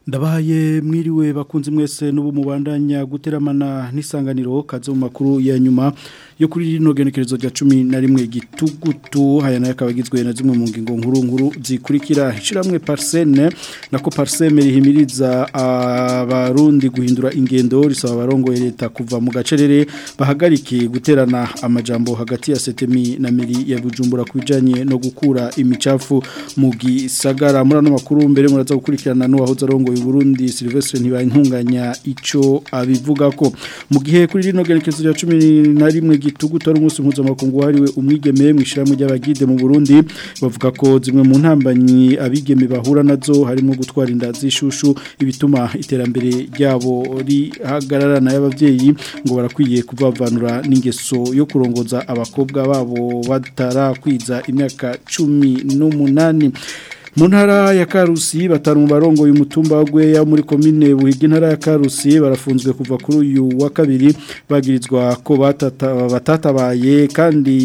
Ndabahaye mwiriwe bakunzi mwese n'ubu mubandanya guteramana n'isanganiro kaze mu makuru ya nyuma yo kuri rino genekerezo rya 11 gitugutu haya nayo kabagizwe na zimwe mu ngingo nkuru nkuru zikurikira hishiramwe Parsene nako Parseme rihimiriza abarundi guhindura ingendo risaba abarongo leta kuva mu gacerere bahagarike guterana amajambo hagati ya Setemi na Meri ya Bujumbura kubijanye no gukura imicafu mu gisagara muri ano makuru mbere muraza gukurikirana n'uwahoze arongo Burundi Silvestre ntibantunganya ico abivuga ko mu gihe kuri rino gerekezo rya 11 gitugutu ari umunsi mpuzamakungu wahariwe umwigeme mwishiramu ry'abagide mu Burundi bavuga ko zimwe mu ntambanyi abigeme bahura nazo harimo gutwara inda zishushu ibituma iterambere ryabo rihagararana y'abavyeyi ngo barakwiye kuvavanura n'ingeso yo kurongoza abakobwa babo batarakwiza imyaka 18 mu ntara ya karusi batanu mu barongo y'umutumba wa gweya muri komine buhiga intara ya karusi barafunzwe kuva kuri uyu wa kabiri bagirizwa ko batatabaye kandi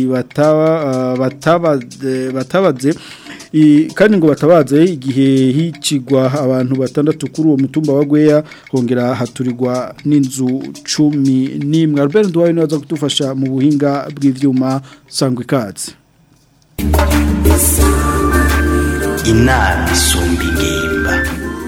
batabaze kandi ngo batabaze igihe hicigwa abantu batandatu kuri uwo mutumba wa gweya hongera haturirwa n'inzu cumi n'imwe Albert Ndwaye niwe aza kudufasha mu buhinga bw'ivyuma sangwa ikaze inama isumba ingimba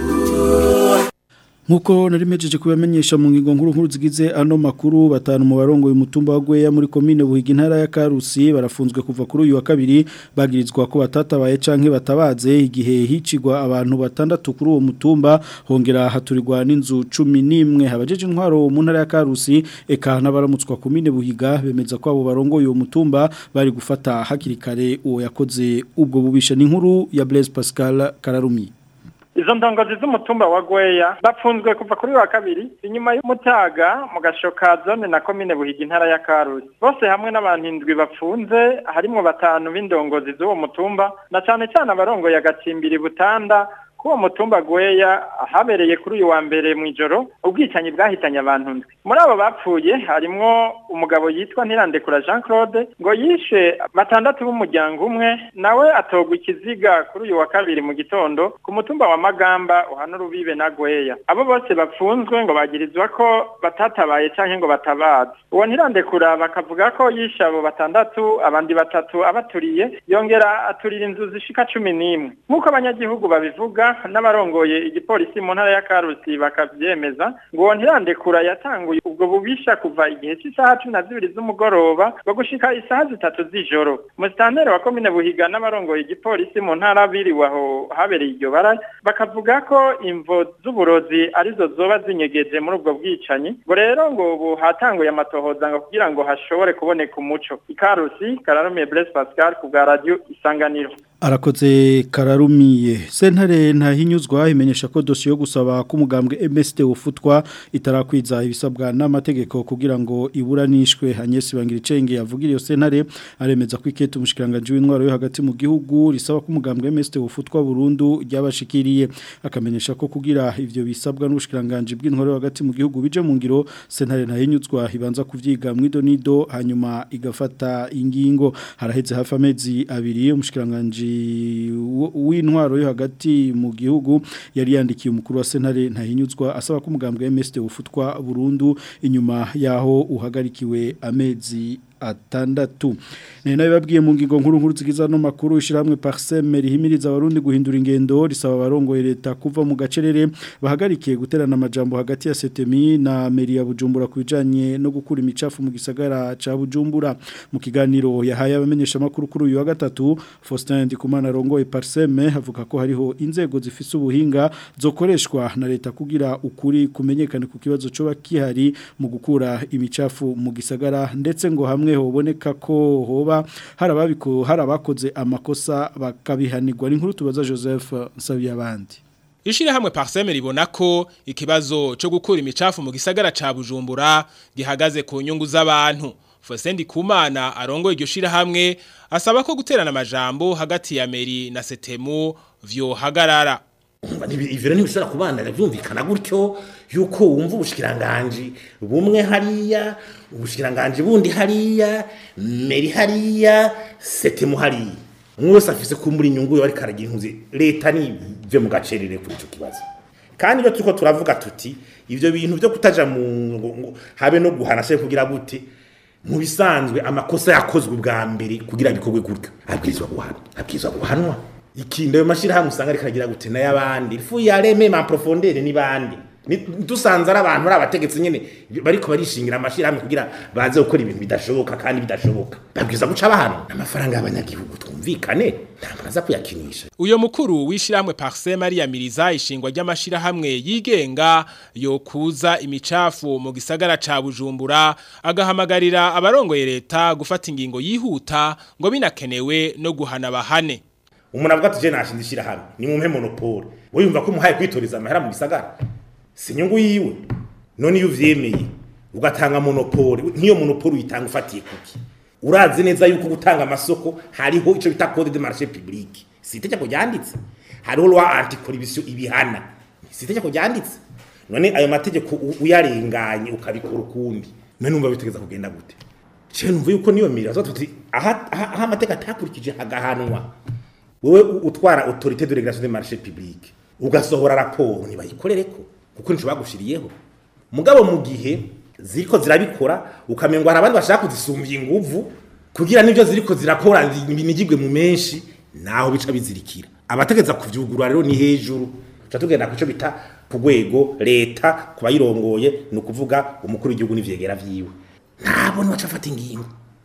Nkuko nari mejeje kubamenyesha mu ngingo nkuru nkuru zigize ano makuru batanu mu barongo y'umutumba wa Gweya muri commune Buhiga intara ya Karusi barafunzwe kuva kuri uyu wa kabiri bagirizwa ko batatabaye canke batabaze igihe hicigwa abantu batandatu kuri uwo mutumba hongera haturirwa n'inzu 11 habajeje intwaro mu ntara ya Karusi eka n'abaramutswa commune Buhiga bemeza ko abo barongo uyu mutumba bari gufata hakiri kare uwo yakoze ubwo bubisha n'inkuru ya Blaise Pascal Kararumi izo ndongozi z'umutumba wa gweya bapfunzwe kuva kuri wa kabiri inyuma y'umutaga mu gashoka zone na komine buhiga intara ya karusi bose hamwe n'abantu indwi bapfunze harimwo batanu b'indongozi z'uwo mutumba na cane cane abarongoye agacimbiri butanda kuwo mutumba gweya habereye kuri uyu wa mbere mu ijoro ubwicanyi bwahitanye abantu ndwi muri abo bapfuye harimwo umugabo yitwa ntirandekura jean claude ngo yishe batandatu b'umuryango umwe nawe atogwa ikiziga kuri uyu wa kabiri mu gitondo ku mutumba wa magamba uhana urubibe na gweya abo bose bapfunzwe ngo bagirizwa ko batatabaye canke ngo batabaze uwo ntirandekura bakavuga ko yishe abo batandatu abandi batatu abaturiye yongera aturira inzu zishika cumi n'imwe nk'uko abanyagihugu babivuga n'abarongoye igipolisi mu ntara ya Karusi bakavyemeza ngo ntirandekura yatanguye ubwo bubisha kuva igihe cy'isaha 12 z'umugoroba ngo gushika isaha zitatu z'ijoro musitanteri wa komine Buhiga n'abarongoye igipolisi mu ntara biriwe aho habereye iryo bara bakavuga ko imvo z'uburozi arizo zoba zinyegeje muri ubwo bwicanyi ngo rero ngo ubu hatanguye amatohoza ngo kugira ngo hashobore kuboneka umuco ikarusi kararumiye Blaise Pascal ku bwa radio isanganiro arakoze kararumiye sentare ntahinyuzwa imenyesha ko dosiye yo gusaba ko umugambwe MST ufutwa itarakwiza ibisabwa n'amategeko kugira ngo iburanishwe Agnes Bangiricenge yavugira iyo sentare aremeza ko ikete umushikiranganje w'intwaro yo hagati mu gihugu risaba ko umugambwe MST ufutwa burundu ryabashikiriye akamenyesha ko kugira ivyo bisabwa n'ubushikiranganje bw'intwaro yo hagati mu gihugu bije mu ngiro sentare ntahinyuzwa ibanza kuvyiga mwido nido hanyuma igafata ingingo haraheze hafi amezi abiri umushikiranganje w'intwaro yo hagati mu gihugu yari yandikiye umukuru wa sentare ntahinyuzwa asaba ko umugambwe MST ufutwa burundu inyuma yaho uhagarikiwe amezi atandatu ni nayo babwiye mu ngingo nkuru nkuru zigiza no makuru ishiramwe Parseme rihimiriza abarundi guhindura ingendo risaba abarongoye leta kuva mu gacerere bahagarikiye guterana amajambo hagati ya Setemi na Meri ya Bujumbura kubijanye no gukura imicafu mu gisagara ca Bujumbura mu kiganiro yahaye abamenyesha makuru kuri uyu wa gatatu Faustin Ndikumana rongoye Parseme avuga ko hariho inzego zifise ubuhinga zokoreshwa na leta kugira ukuri kumenyekane ku kibazo cyo bakihari mu gukura imicafu mu gisagara ndetse ngo hamwe hamwe hoboneka ko hoba harababiko harabakoze amakosa bakabihanirwa n'inkuru tubaza Joseph Nsabiye abandi Ishire hamwe Parseme ribona ko ikibazo cyo gukura imicafu mu gisagara ca Bujumbura gihagaze ku nyungu z'abantu Fosendi Kumana arongo iryo shira hamwe asaba ko guterana amajambo hagati ya Meri na Setemu vyo hagarara ivyo ntibishobora kubandanya byumvikana gutyo yuko wumva ubushikiranganje bumwe hariya ubushikiranganje bundi hariya meri hariya setemu hariya umwe wese afise kumbura inyungu yo ariko aragira impuzi leta nive mu gacerere kuri ico kibazo kandi iyo turiko turavuga tuti ivyo bintu byo kutaja mu ngo- ngo habe no guhana se kugira gute mu bisanzwe amakosa yakozwe bwa mbere kugira bikorwe gutyo abwirizwa guhanwa abwirizwa guhanwa ikindi ayo mashirahamwe usanga ariko aragira gute n'ay'abandi ifu yareme ma profondere ni bandi Ni- dusanze ari abantu ari abategetsi nyene bariko barishingira amashirahamwe kugira baze gukora ibintu bidashoboka kandi bidashoboka babwiza guca bahanwa amafaranga y'abanyagihugu twumvikane ntabwo aza kuyakinisha Uyo mukuru w'ishiramwe Parse Maria Miriza ishingwa ry'amashirahamwe yigenga yokuza imicafu mu gisagara ca Bujumbura agahamagarira abarongoye leta gufata ingingo yihuta ngo binakenewe no guhana bahane. umuntu avuga ati je nashinze ishirahamwe ni mumpe monopole we yumva ko umuhaye kwitoreza amahera mu gisagara si inyungu yiwe none iyo uvyemeye ugatanga monopole nk'iyo monopole uyitanga ufatiye kuki urazi neza yuko gutanga amasoko hariho ico bita code de marché public si itegeko ryanditse hariho loi anticorruption ibihana si itegeko ryanditse none ayo mategeko u- uyarenganye ukabikora ukundi none numva bitegeza kugenda gute je numva yuko niyo mira zo tuti aha aha aha amateka atakurikije hagahanwa wewe u- utwara autorité de régulation des marchés publics ugasohora raporo ntibayikorereko kuko nico bagushiriyeho mugabo mu gihe ziriko zirabikora ukamengo hari abandi bashaka kuzisumbya inguvu kugira n'ivyo ziriko zirakora binigirwe mu menshi naho bica bizirikira abategeza kuvyugurura rero ni hejuru tuca tugenda ku ico bita ku rwego leta ku bayirongoye ni ukuvuga umukuru w'igihugu n'ivyegera vyiwe ntabwo niwaca afata ingingo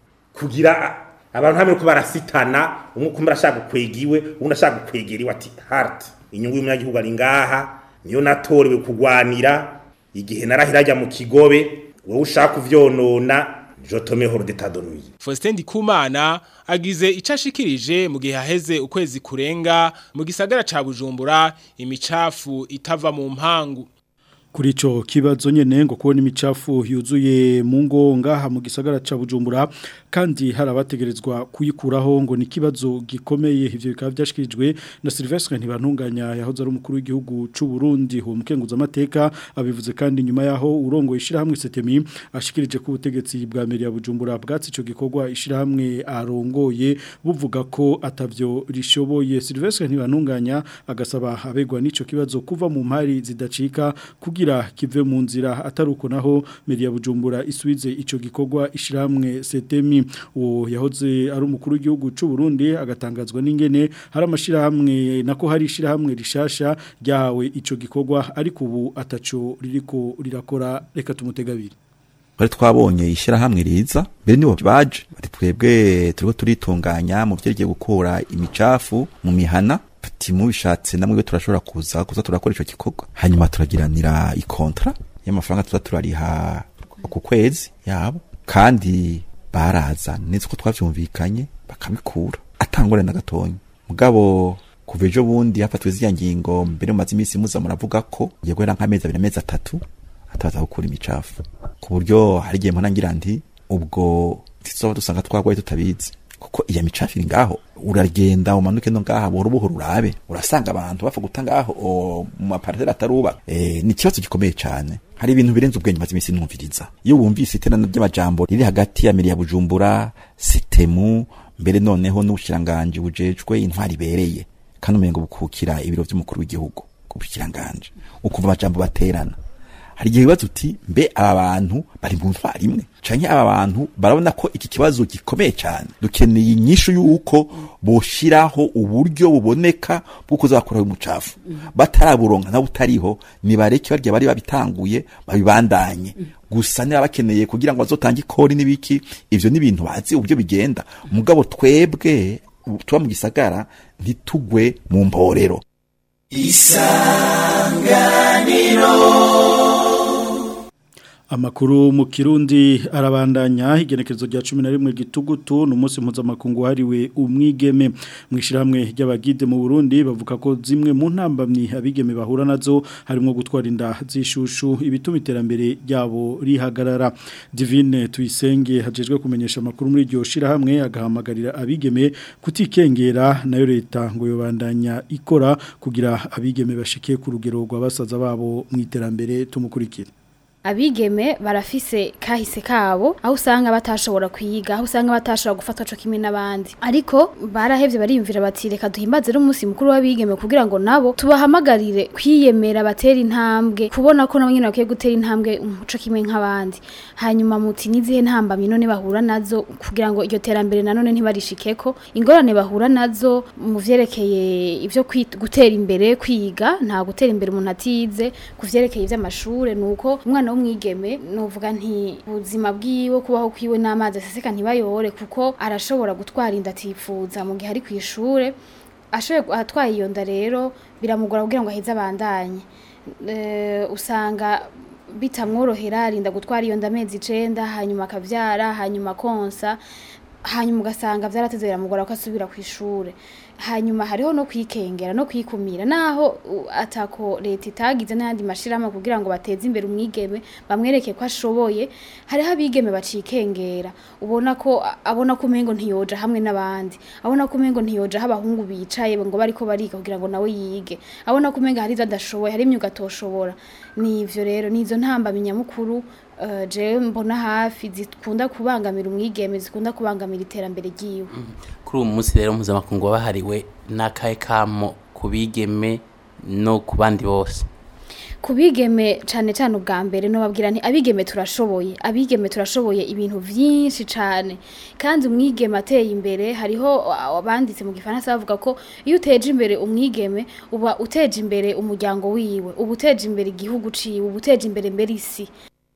kugira abantu hamwe ko barasitana umwe kumwe arashaka gukwega iwe undi ashaka gukwegera iwe ati hart inyungu y'umunyagihugu ari ngaha niyo natorewe kugwanira igihe narahira ajya mu kigobe wowe ushaka kuvyonona jotome horo d'état de nuit Faustin Ndikumana agize icashikirije mu gihe haheze ukwezi kurenga mu gisagara ca Bujumbura imicafu itava mu mpangu. Kuri ico kibazo nyene ngo kubona imicafu yuzuye mu ngo ngaha mu gisagara ca Bujumbura kandi hari abategerezwa kuyikuraho ngo ni kibazo gikomeye ivyo bikaba byashikirijwe na Sylvestre Ntibantunganya yahoze ari umukuru w'igihugu c'u Burundi ho mukenguza amateka abivuze kandi nyuma yaho urongo ishirahamwe Setemi ashikirije ku butegetsi bwa Meria Bujumbura bwatsi ico gikorwa ishirahamwe arongoye buvuga ko atavyo rishoboye Sylvestre Ntibantunganya agasaba abegwa n'ico kibazo kuva mu mpari zidacika kugira kive mu nzira ataruko naho Meria Bujumbura isubize ico gikorwa ishiramwe Setemi uwo yahoze ari umukuru w'igihugu c'u Burundi agatangazwa n'ingene hari amashirahamwe nako hari ishirahamwe rishasha ryahawe ico gikorwa ariko ubu ataco ririko rirakora reka tumutegabire bari twabonye ishyirahamwe riza mbere nibo baje bari twebwe turiko turitunganya mu vyerekeye gukura imicafu mu mihana ati mubishatse namwe turashobora kuza kuza turakora ico gikorwa hanyuma turagiranira ikontra y'amafaranga tuza turariha ku kwezi yabo kandi baraza neza ko twavyumvikanye bakabikura atangore na gatonya mugabo kuva ejo bundi hafatwe ziriya ngingo mbere mu mazi iminsi muza muravuga ko ngiye guhera nk'amezi abiri amezi atatu atabaza gukura imicafu ku buryo hari igihe mpora ngira nti ubwo tuzoba dusanga twarwaye tutabizi kuko iya micafu iri ngaho uragenda umanuke no ngaha buhoro buhoro urabe urasanga abantu bapfa guta ngaho o, mu mapariteri atarubaka e, ni ikibazo gikomeye cyane hari ibintu birenze ubwenge maze iminsi numviriza iyo wumvise iterana ry'amajambo riri hagati ya Meriya Bujumbura Sitemu mbere noneho n'ubushiranganje bujejwe intwari ibereye kandi umengo bukukira ibiro by'umukuru w'igihugu ku bushiranganje ukumva amajambo baterana hari igihe bibaza uti mbe aba bantu bari mu ntwari imwe canke aba bantu barabona ko iki kibazo gikomeye cyane dukeneye inyishu y'uko boshiraho uburyo buboneka bwo kuzakuraho umucafu bataraburonka na butariho nibareke barya bari babitanguye babibandanye gusa niba bakeneye kugira ngo bazotange ikori n'ibiki ivyo ni ibintu bazi uburyo bigenda mugabo twebwe tuba mu gisagara ntitugwe mu mporero Amakuru mu Kirundi arabandanya igenekerezo rya 11 gitugutu numunsi mpuzamakungu hariwe umwigeme mwishiramwe ry'abagide mu Burundi bavuga ko zimwe mu ntambamni abigeme bahura nazo harimo gutwara inda zishushu ibituma iterambere ryabo rihagarara Divine tuyisenge hajejwe kumenyesha amakuru muri iryo shirahamwe agahamagarira abigeme kutikengera nayo leta ngo yobandanya ikora kugira abigeme bashike ku rugero rwa basaza babo mu iterambere tumukurikira abigeme barafise kahise kabo aho usanga batashobora kwiga aho usanga batashobora gufatwa co kimwe n'abandi ariko barahevye bariyumvira bati reka duhimbaze n'umunsi mukuru w'abigeme kugira ngo nabo tubahamagarire kwiyemera batera intambwe kubona ko nabo nyene bakwiye gutera intambwe umuco kimwe nk'abandi hanyuma muti nizihe ntambamye none bahura nazo kugira ngo iryo terambere nanone ntibarishikeko ingorane bahura nazo mu vyerekeye ivyo kwit- gutera imbere kwiga nta gutera imbere umuntu atize ku vyerekeye ivy'amashure nuko umwana w'umwigeme novuga nti ubuzima bwiwe kubaho kwiwe n'amazi aseseka ntibayore kuko arashobora gutwara inda atifuza mu gihe ari kw'ishure ashoboye atwaye iyo nda rero biramugora kugira ngo aheze abandanye Eh, usanga bitamworohera arinda gutwara iyo nda amezi icenda hanyuma akavyara hanyuma konsa hanyuma ugasanga vyarateze biramugora ko asubira ku ishure hanyuma hariho no kwikengera no kwikumira naho u- atako leta itagize n'ayandi mashirahamwe kugira ngo bateze imbere umwigeme bamwereke ko ashoboye hariho abigeme bacikengera ubona ko abona ko umengo ntiyoja hamwe n'abandi abona ko umengo ntiyoja aho abahungu bicaye ngo bariko bariga kugira ngo nawe yige abona ko umengo hari ivyo adashoboye hari imyuga atoshobora nivyo rero nizo ntambamyi nyamukuru uh, jewe mbona hafi zikunda kubangamira umwigeme zikunda kubangamira iterambere ryiwe kuri uwo munsi rero mpuzamakungu wabahariwe n'akahe kamo ku bigeme no ku bandi bose kubigeme cyane cyane ubwa mbere nubabwira nti abigeme turashoboye abigeme turashoboye ibintu byinshi cyane kandi umwigeme ateye imbere hariho abanditse mu gifaransa bavuga ko iyo uteje imbere umwigeme uba uteje imbere umuryango wiwe uba uteje imbere igihugu ciwe uba uteje imbere mbere isi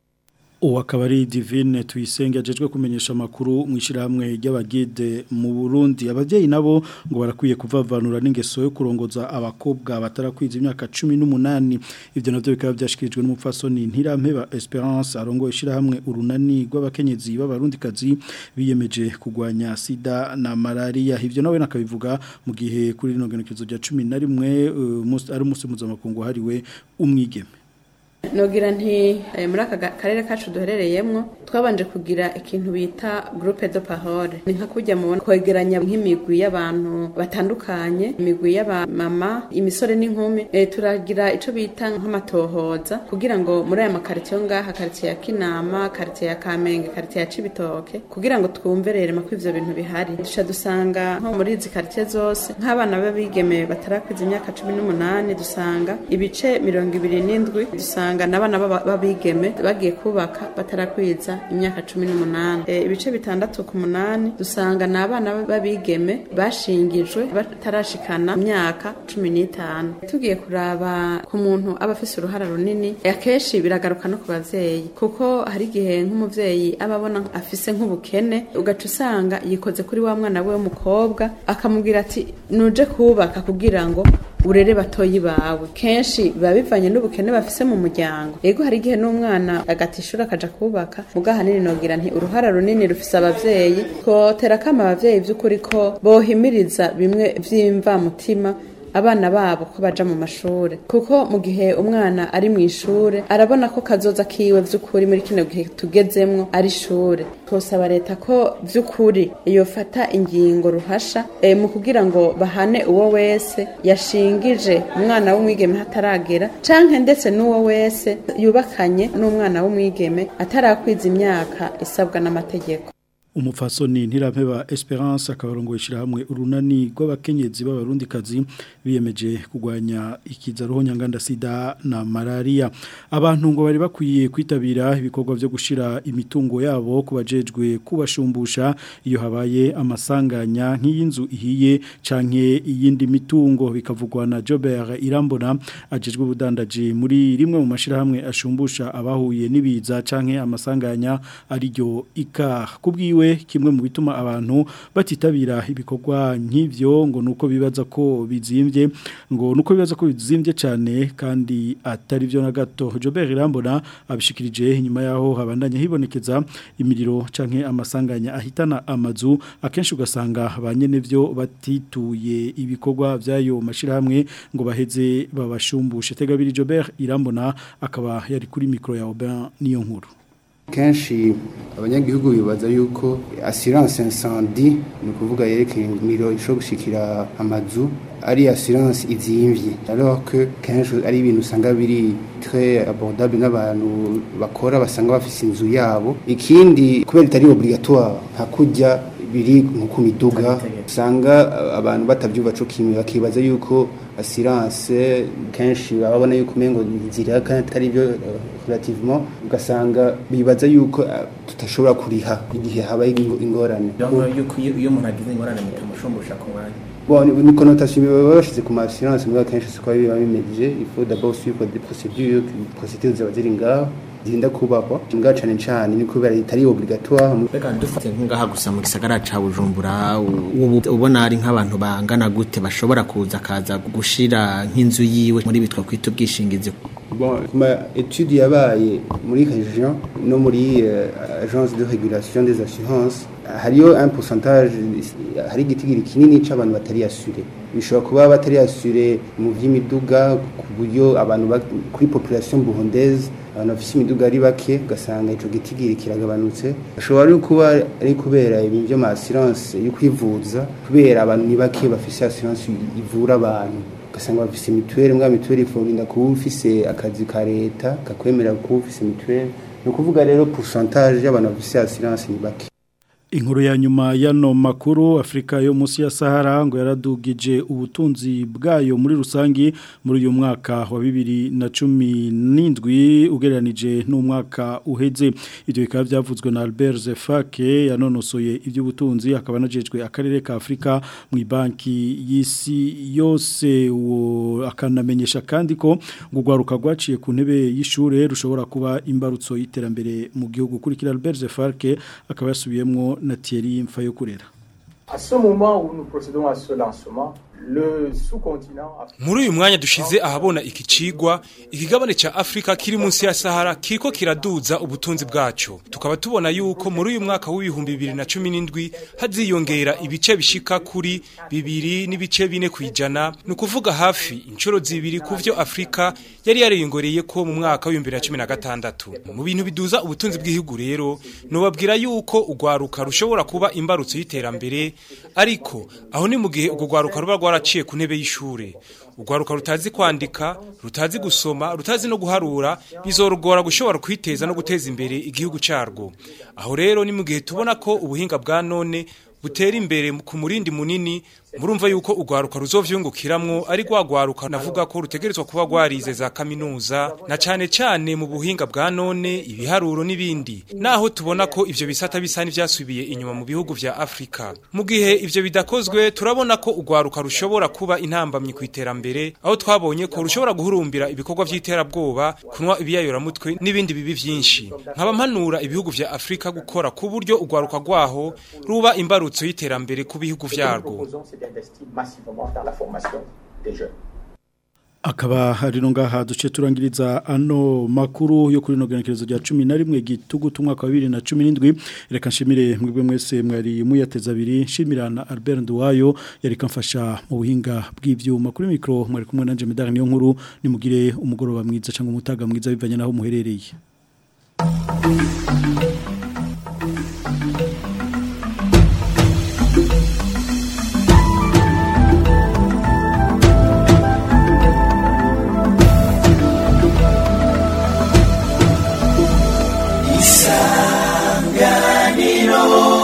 ubu akaba ari divine tuyisenge agejwe kumenyesha amakuru mu ishyirahamwe ry'abagide mu burundi ababyeyi nabo ngo barakwiye kuvavanura n'ingeso yo kurongoza abakobwa batarakwiza imyaka cumi n'umunani ibyo nabyo bikaba byashyikirijwe n'umupfasoni ntirampeba esperance arongoye ishyirahamwe urunani rw'abakenyezi b'abarundikazi biyemeje kurwanya sida na malariya ibyo nawe nakabivuga mu gihe kuri rino genekerezo rya cumi na rimwe uh, ari umunsi mpuzamakungu wahariwe umwigeme nogira nti muri aka karere kacu duherereyemo twabanje kugira ikintu bita groupe de parole ni nka kujya mubona kwegeranya nk'imigwi y'abantu batandukanye imigwi y'abamama imisore n'inkumi e, turagira ico bita nk'amatohoza kugira ngo muri aya makaritsiye ngaha karitsiye ya kinama karitsiye ya kamenge karitsiye ya cibitoke kugira ngo twumve rero ko ivyo bintu bihari duca dusanga nko muri izi karitsiye zose nk'abana b'abigeme batarakwiza imyaka cumi n'umunani dusanga ibice mirongo ibiri n'indwi dusanga usanga n'abana babigeme bagiye kubaka batarakwiza imyaka cumi n'umunani e, ibice bitandatu ku munani dusanga n'abana babigeme bashingijwe batarashikana imyaka cumi n'itanu tugiye kuraba ku muntu aba afise uruhara runini akenshi biragaruka no ku bavyeyi kuko hari igihe nk'umuvyeyi aba abona afise nk'ubukene ugaca usanga yikoze kuri wa mwana we w'umukobwa akamubwira ati nuje kubaka kugira ngo urere batoyi bawe kenshi biba bivanye n'ubukene bafise mu muryango yego hari igihe n'umwana agata ishuri akaja kubaka muga hanini nogira nti uruhara runini rufise abavyeyi twotera kama abavyeyi vy'ukuri ko bohimiriza bimwe vy'imvamutima abana babo ko baja mu mashure kuko mu gihe umwana ari mu ishure arabona ko kazoza kiwe vy'ukuri muri kino gihe tugezemwo ari ishure twosaba leta ko vy'ukuri yofata ingingo ruhasha e, mu kugira ngo bahane uwo wese yashingije umwana w'umwigeme hataragera canke ndetse n'uwo wese yubakanye n'umwana w'umwigeme atarakwiza imyaka isabwa n'amategeko umupfasoni ntirampeba Esperance akabarongo ishirahamwe urunani rw'abakenyezi b'abarundikazi biyemeje kugwanya ikiza roho nyanganda sida na malaria abantu ngo bari bakwiye kwitabira ibikorwa byo gushira imitungo yabo kubajejwe kubashumbusha iyo habaye amasanganya nk'iyinzu ihiye canke iyindi mitungo bikavugwa na Jobert Irambona ajejwe ubudandaji muri rimwe mu mashirahamwe ashumbusha abahuye n'ibiza canke amasanganya ariryo ika kubwiwe kimwe mu bituma abantu batitabira ibikorwa nk'ivyo ngo nuko bibaza ko bizimbye ngo nuko bibaza ko bizimbye cyane kandi atari byo na gato Jobert Irambona abishikirije inyuma yaho habandanya hibonekeza imiriro canke amasanganya ahitana amazu akenshi ugasanga banyene byo batituye ibikorwa byayo mashirahamwe ngo baheze babashumbushe tegabiri Jobert Irambona akaba yari kuri micro ya Aubin niyo nkuru kenshi abanyagihugu bibaza yuko assurance incendie ni ukuvuga yerekeye imiriro ishobora gushikira amazu ari assurance izimvye alors que kenshi ari ibintu usanga biri très abordable n'abantu bakora basanga bafise inzu yabo ikindi kubera itari obligatoire nka kurya biri nko ku miduga usanga abantu batavyumva co kimwe bakibaza yuko assurance kenshi babona yuko umengo nzira kandi atari byo relativement ugasanga bibaza yuko tutashobora kuriha igihe habaye ingorane yuko iyo umuntu agize ingorane mutamushumbusha ku mwanya Bon, ni connotation baba bashize ku assurance muri kenshi siko biba bimeje il faut d'abord suivre des procédures procédures zaba ziri ngaho zirinda kubahwa mbwa cane cane ni kubera itari obligatoire reka dufate nk'aha gusa mu gisagara ca Bujumbura ubu ubona ari nk'abantu bangana gute bashobora kuza kaza gushira nk'inzu yiwe muri bitwa kwita ubwishingizi bon kuma étude yabaye muri région no muri uh, agence de régulation des assurances hariyo un pourcentage hari igitigiri kinini c'abantu batari assuré bishobora kuba batari assuré mu vy'imiduga ku buryo abantu kuri population burundaise abantu bafise imiduga ari bake ugasanga ico gitigiri kiragabanutse ashobora no kuba ari kubera ibintu vyo ma assurance yo kwivuza kubera abantu ni bake bafise assurance ivura abantu ugasanga bafise mituweli mbwa mituweli ifurinda kuba ufise akazi ka leta kakwemera kuba ufise mituweli ni ukuvuga rero pourcentage y'abantu bafise assurance ni bake Inkuru ya nyuma yano makuru Afrika yo musi ya Sahara ngo yaradugije ubutunzi bwayo muri rusangi muri uyu mwaka wa 2017 ugereranije n'umwaka uheze ibyo bikaba byavuzwe na Albert Zefake yanonosoye iby'ubutunzi akaba najejwe akarere ka Afrika mu banki y'isi yose akanamenyesha kandi ko gugwaruka rwaciye ku ntebe y'ishure rushobora kuba imbarutso y'iterambere mu gihugu kurikira Albert Zefake akaba yasubiyemwo na Thierry Mfayokurera. À ce moment où nous procédons à ce lancement, le sous-continent muri uyu mwanya dushize ahabona iki cigwa ikigabane ca Afrika kiri munsi ya Sahara kiriko kiraduza ubutunzi bwaco tukaba tubona yuko muri uyu mwaka w'ibihumbi bibiri na cumi n'indwi haziyongera ibice bishika kuri bibiri n'ibice bine kwijana ni ukuvuga hafi inshuro zibiri ku vyo Afrika yari yariyongoreye ko mu mwaka w'ibihumbi bibiri na cumi na gatandatu mu bintu biduza ubutunzi bw'igihugu rero nobabwira yuko urwaruka rushobora kuba imbarutso y'iterambere ariko aho ni mu gihe urwo rwaruka ruba rwaraciye ku ntebe y'ishure urwaruka rutazi kwandika rutazi gusoma rutazi no guharura bizorugora gushobora kwiteza no guteza imbere igihugu carwo aho rero ni mu gihe tubona ko ubuhinga bwa none butera imbere ku murindi munini murumva yuko urwaruka ruzovyungukiramwo ari rwagwaruka navuga ko rutegerezwa kuba rwarize za kaminuza na cane cane mu buhinga bwa none ibiharuro n'ibindi naho tubona ko ivyo bisata bisa n'ivyasubiye inyuma mu bihugu vya Afrika mu gihe ivyo bidakozwe turabona ko urwaruka rushobora kuba intambamyi ku iterambere aho twabonye ko rushobora guhurumbira ibikorwa vy'iterabwoba kunwa ibiyayoramutwe n'ibindi bibi vyinshi nkaba mpanura ibihugu vya Afrika gukora ku buryo urwaruka rwaho ruba imbarutso y'iterambere ku bihugu vyarwo d'investir massivement dans la formation des jeunes. akaba hari no ngaha duce turangiriza ano makuru yo kuri no genekerezo rya 11 gitugu tumwaka wa 2017 reka nshimire mwebwe mwese mwari muyateza abiri nshimirana Albert Nduwayo yari kamfasha mu buhinga bw'ivyuma kuri micro mwari kumwe nanje medali niyo nkuru nimugire umugoroba mwiza cyangwa umutaga mwiza bivanye naho muherereye isanganiro